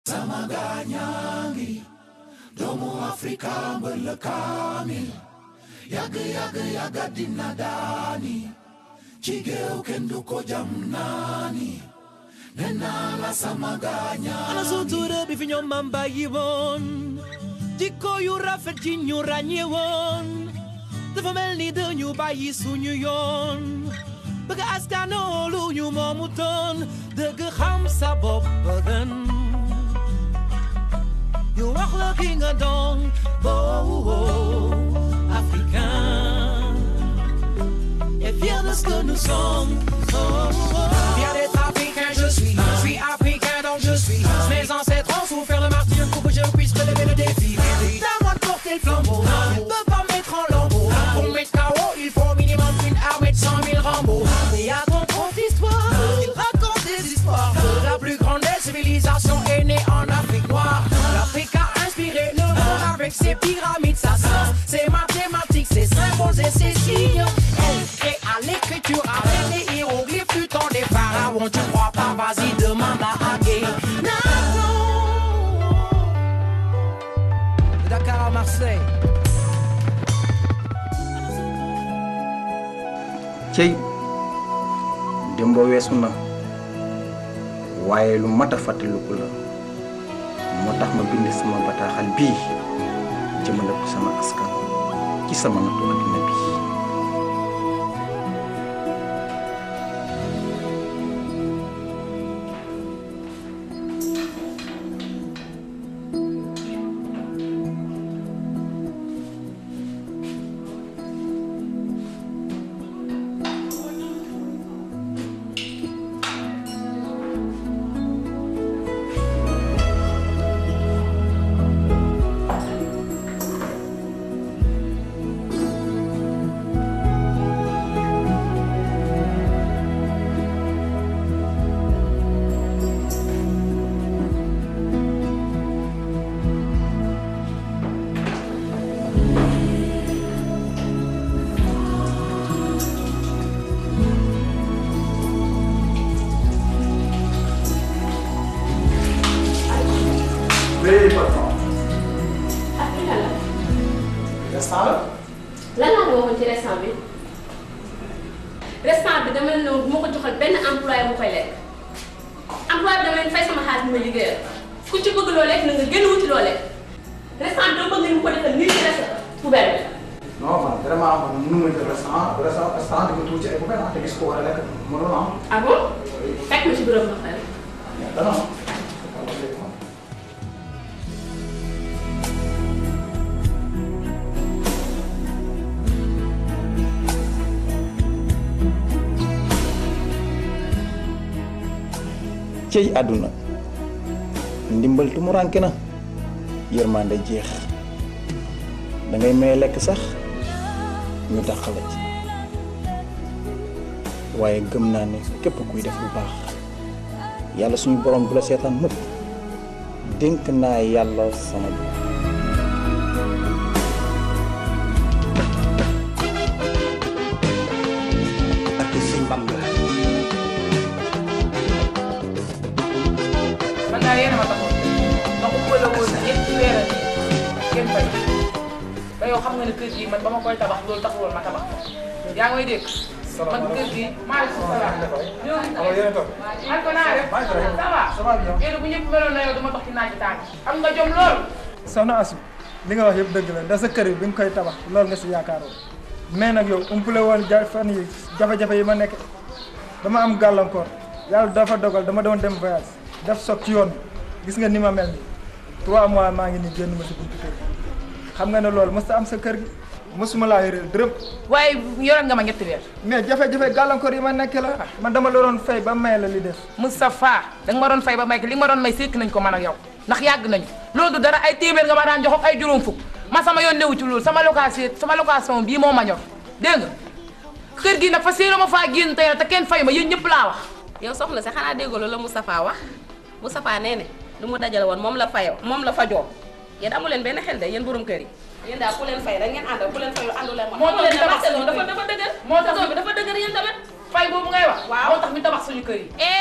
sama gaañaangi doomu Afrika mbër la kaamil yàgg yàgg yàgga dina daani ci géew kenn du ko jam naani nee naa la sama gaañaangi ana sutura bi fi ñoom maam bàyyi woon jikko yu rafet ji ñu ràññee woon dafa mel ni dañu bàyyi suñu yoon bëgg askanoo lu ñu moomu toon dëgg xam sa bopp gën ñu wax la ki nga doon boo africain et fier de ce que nous sommes oh, oh. Fier d'être africain, je suis. Je suis africain, donc je suis. Mes ancêtres ont souffert le martyr pour que je puisse relever le défi. C'est à moi de porter le flambeau. On ne peut pas me mettre en lambeau. Pour me mettre KO, il faut minimum une armée de 100 000 Rambo. Et à ton compte histoire, il raconte des histoires. La plus grande des civilisations est née en Afrique noire. L'Afrique a inspiré le monde avec ses pyramides, sa science, ses mathématiques, ses symboles et ses signes. Elle crée à l'écriture avec les hiéroglyphes du temps des pharaons. Tu crois pas, vas-y, demande à Agé. De Dakar à Marseille. cey démb weesu na waaye lu mat a fàttaliku la moo tax ma bind sama bataaxal bii jëmale ko sama askan ci sama nattu addina bi Very important. ah fi la Restaurant la. lan laa la waxoon ci restaurant bi restaurant bi dama ne bu ma ko joxal benn employé mu koy lekk employé bi dama leen fay sama xaalis bi ma liggéeyal ku ci bëgg loo lekk na nga gën a wuti loo lekk restaurant bi dama bëgg ngeen ko defal nii ci restaurant poubelle bi. non man vraiment man mënu ma jël restaurant restaurant restaurant di nga tuuti ci ay poubelle ah te gis ko war a lekk mënul am. ah bon fekk ma ci bureau bi ma xel. mais dana am. cey àdduna ndimbal tumuranke na yërmande jeex da ngay may lekk sax ñu dàqala ci waaye gëm naa ne képp kuy def lu baax yàlla suñu borom du la seetaan mukk dénk naa yàlla sama bopp ak sëñ Bamba man daal yéen a ma taxoon ndax bu la woon ñetti weer a nii kenn fay te yow xam nga ne kër gii man ba ma koy tabax loolu taxul woon ma tabax ko yaa ngi may dégg man kër gii maaleykum salaam ñëw alors yéen a toog. man ko naa def maa ngi fi rek. ça va Ça va bien. yéen bu ñëpp meloon na yow dama dox ci naaj bi tàng am nga jom lool soxna Asu li nga wax yëpp dëgg la da sa kër yi bi nga koy tabax loolu nga si yaakaaroon mais nag yow umpule woon ja fan yi jafe-jafe yi ma nekk dama am gàllankoor yàlla dafa dogal dama doon dem voyage def soog ci yoon bi gis nga ni ma mel nii trois mois maa ngi nii génn ma si buntu kër gi xam nga ne loolu mës ta am sa kër gi mësuma laa yoreel dërëm waaye yoroon nga ma ñetti weer mais jafe-jafe gàllankoor yi ma nekk la man dama la doon fay ba may la li des Moustapha da nga ma doon fay ba may li nga ma doon may sékk nañ ko man ak yow ndax yàgg nañu loolu du dara ay téeméer nga ma daan jox ak ay juróom fukk ma sama yoon newu ci loolu sama location sama location bii moo ma ñor dégg nga kër gi nag fa séeré ma faa génn tey te kenn fay ma yéen ñëpp laa wax yow soxna si xanaa déggoo la Moustapha wax Moustapha nee ne lu mu dajale woon moom la fayoo moom la fajoo yéen amu leen benn xel de yéen borom kër yi. yéen daal ku leen fay rek ngeen àndal ku leen fayul àndu leen moo tax leen ñu ne tabax marché suñu dafa kër yi. dafa dëgër. moo tax réseau bi dafa dëgër yéen tamit. fay boobu ngay wax Waaw. moo tax ñu tabax suñu kër yi eh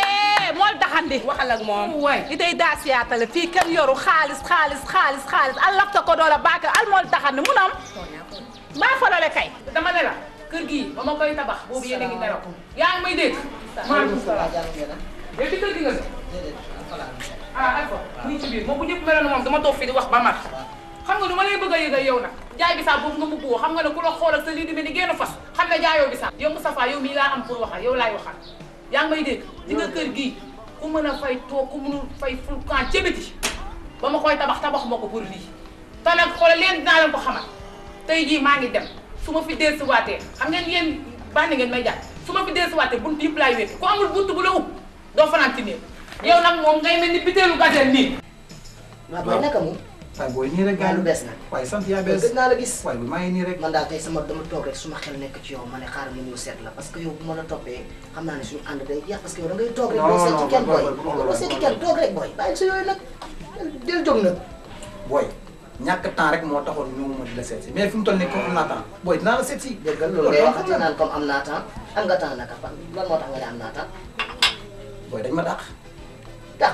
kay mool daxandi waxal ak moom way i day daa siyaatale fii kenn yoru xaalis xaalis xaalis xaalis al lafta ko doola baake al mool daxandi mu nam mbaa falale kay dama ne la kër gii ba ma koy tabax boobu yéen a ngi nelaw yaa ngi may dégg maaleykum salaam yow ci kër gi nga ah Alpha nii ci biir moom bu ñëpp meloon moom dama toog fii di wax ba mat xam nga nu ma lay bëgg a yëgal yow nag jaay bi saa boobu nga mbubboo xam nga ne ku la xoolal sa lii di mel ni génn fas xam ne jaayoo bi saa yow Moustapha yow mii laa am pour waxal yow laay waxal yaa ngi may dégg di nga kër gii ku mën a fay toog ku mënul fay fulkan ca biti ba ma koy tabax tabax ma ko pour lii te nag xoolal leen dinaa leen ko xamal tey jii maa ngi dem su ma fi deesuwaatee xam ngeen yéen bànni ngeen may jàpp su ma fi deesuwaatee bunt yëpp laay wéete ku amul bunt bu la ub doo fanaan ci néeg yow nag moom ngay mel ni biteelu gazelle nii waaw booy naka mu. waaye booy nii rek gaa lu bees na. waaye sant yaa bees gëj naa la gis. waaye bi maa ngi nii rek man daal tey sama dama toog rek suma xel nekk ci yow ma ne xaaral ma ñëw seet la parce que yow bu ma la toppee xam naa ne suñu ànd day jeex parce que yow da ngay toog rek. Non, doo non, seeti kenn booy, booy. booy, booy, doo seeti booy. kenn toog rek booy bàyyi sa yooyu nag del jóg nag. booy ñàkk temps rek moo taxoon ñu ma di la seet si mais fi mu toll nii comme am naa temps booy dinaa la seet si déggal loolu ngay waxati naan comme am naa temps am nga temps naka fan lan moo tax nga ne am naa temps booy dañ ma dàq dàq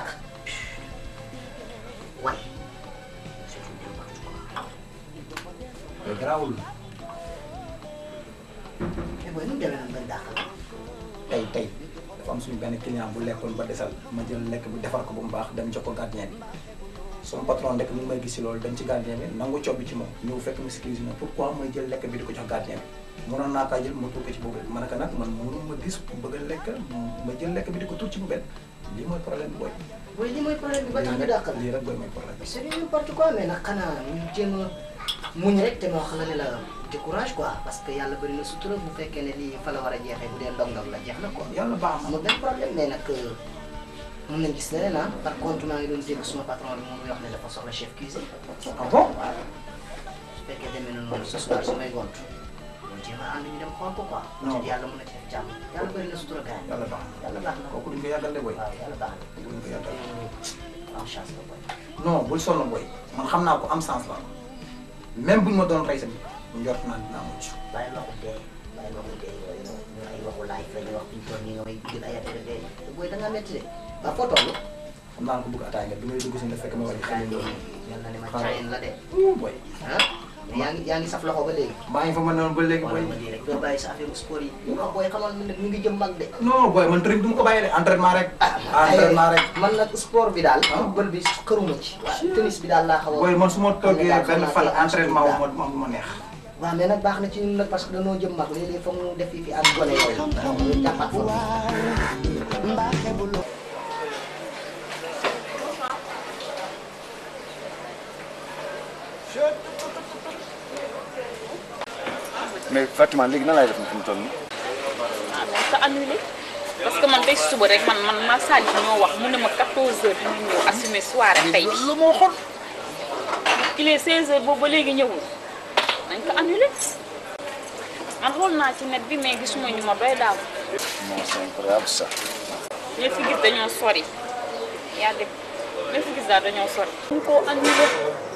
waaye booy garaawul mais booy nu mu demee noonu bañ dàq la tey tey dafa am suñu benn client bu lekkoon ba desal ma jël lekk bi defar ko ba mu baax dem jox ko gardien bi sama patron ndek mi ngi may gis si loolu dem ci gardien bi nangu cob bi ci moom ñëw fekk ma si cuisine pourquoi may jël lekk bi di ko jox gardien bi mënoon naa kaa jël ma tuur ko ci boobu ma ne ko nag man mënu ma gis ku bëgg a lekk ma jël lekk bi di ko tuur ci boobu lii mooy problème bi booy booy li mooy problème bi ba tax ñu dàq la lii rek booy mooy problème bi c'est du n'importe quoi mais nag xanaa ñu jéem a muñ rek te moo xam ne la décourage quoi parce que yàlla bëri na sutura bu fekkee ne lii fa la war a jeexee bu dee ndog-ndog la jeex na quoi. yàlla baax na amul benn problème mais nag mën nañ gis leneen ah par contre maa ngi doon dégg suma patron bi moom muy wax ne dafa soxla chef cuisine. ah bon waaw su fekkee demee na noonu ce soir su may gont ñu jéem a ànd ñu dem xool ko quoi. Non. te yàlla mën na ci def jàmm yàlla bëri na sutura gars yi. yàlla baax na yàlla baax na kooku duñ ko yàggal de booy waaw yàlla baax na. duñ ko yàggal am chance la boy. non bul sonn booy man xam naa ko am sens la même buñ ma doon rey sa bi njort naa dinaa mucc bàyyi waxu dee bàyyi waxu dee yooyu noonu ñu ay waxu laaj la ñuy wax fi ñu toll nii nga may jël ay affaire dee te booy da ngaa métti de ba foo toll. xam naa ko bëgg ataay nga bi ngay dugg si nga fekk ma wàññi xel loolu mel na ni ma Xaaral. caayin la de. booy ah mais yaa ngi yaa ngi saf loxo ba léegi. maa ngi fa ma noonu ba léegi wala booy ma lii rek doo bàyyi sa affaire sport yi. ñu xam booy xamal ne ñu ngi jëm mag de. non booy man training du ma ko bàyyi de entraînement rek entraînement rek man nag sport bi daal. football bi xëruma ci. waaw tennis bi daal laa xaw a. booy man su ma toggee daal benn xam fan naa tey entraînement wu daal. ma ma ma neex waaw mais nag baax na ci ñun nag parce que dañoo jëm mag léeg-léeg foog ñu def fi fi ak gone yooyu. donc ñu jàppaat foofu. mais Fatima léegi nan laay def fi mu toll nii. ah nañ ko annulé parce que man tey suba rek man man ma Salif ñoo wax mu ne ma 14h dina ñëw assumer soirée tey bi. lu moo xool. il est 16h boobu ba léegi ñëwul nañ ko annulé man xool naa ci net bi mais gisuma ñu ma doy daaw non c'est incroyable ça. ñi fi gis dañoo sori yaa def ñi fi gis daal dañoo sori. ñu ko annulé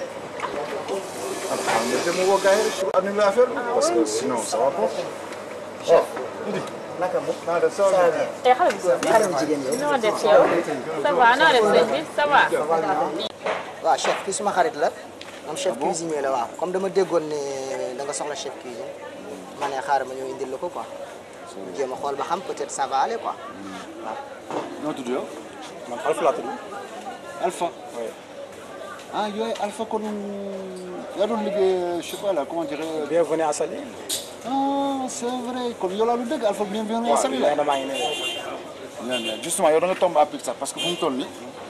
ah nga dem woo gars yi rek pour annuler affaire bi parce que sinon ça va pas. oh Idi. naka mu. naa def ça va. tey xale bu góor bi xale bu jigéen yow. noo def yow ça va noo def sëñ bi ça va. waaw chef kii suma xarit la moom chef cuisinier la waaw comme dama déggoon ne da nga soxla chef cuisine ma ne xaaral ma ñëw indil la ko quoi jéem a xool ba xam peut-être ça va aller quoi waaw. noo tudd yow. man Alpha laa tudd Alpha. ah yooyu Alpha kon yaa doon liggéey je sais pas là comment dirais bienvenue à Saly ah c'est vrai kon yow laa lu dëgg Alpha bienvenue à Saly la. maa ngi ne bien bien justement yow da nga tombé à pic sax parce que fu mu toll nii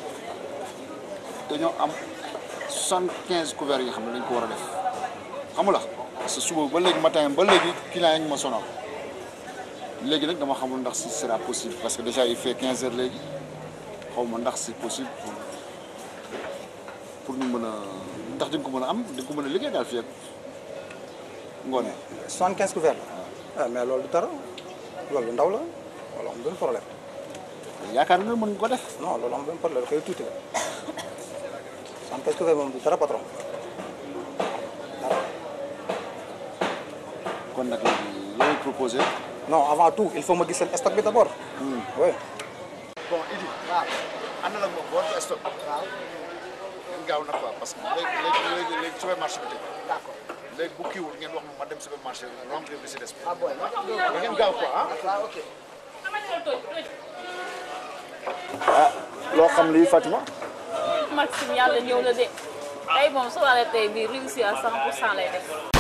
dañoo am soixante quinze couverts yi xam ne dañ ko war a def xam nga la parce que suba ba léegi matin ba léegi client yi ñu ma sonal léegi nag dama xamul ndax si sera possible parce que déjà il fait quinze heures léegi xaw ma ndax c'est possible pour pour ñu mën a ndax di nga ko mën a am di nga ko mën a liggéey daal fii ak ngoone. soixante quinze couverts la ah mais loolu du dara loolu lu ndaw la loolu am benn problème yaakaar nga mën nga ko def. non loolu am benn problème xëy tuuti la soixante quinze couverts moom du dara patron dara kon nag léegi looy proposé. non avant tout il faut ma gis seen stock bi d'abord oui bon Idi waaw àndal ak moom boo ko stock waaw ngeen gaaw nag quoi parce que léegi léegi léegi léegi supermarché bi tëj d'accord léegi bu kiiwul ngeen wax ma ma dem supermarché remplir li si des ah boy da ngeen gaaw quoi ah waaw ok ah loo xam lii Fatima Maxime yàlla ñëw na de tey moom su waree tey bii réussir à 100 pour cent lay def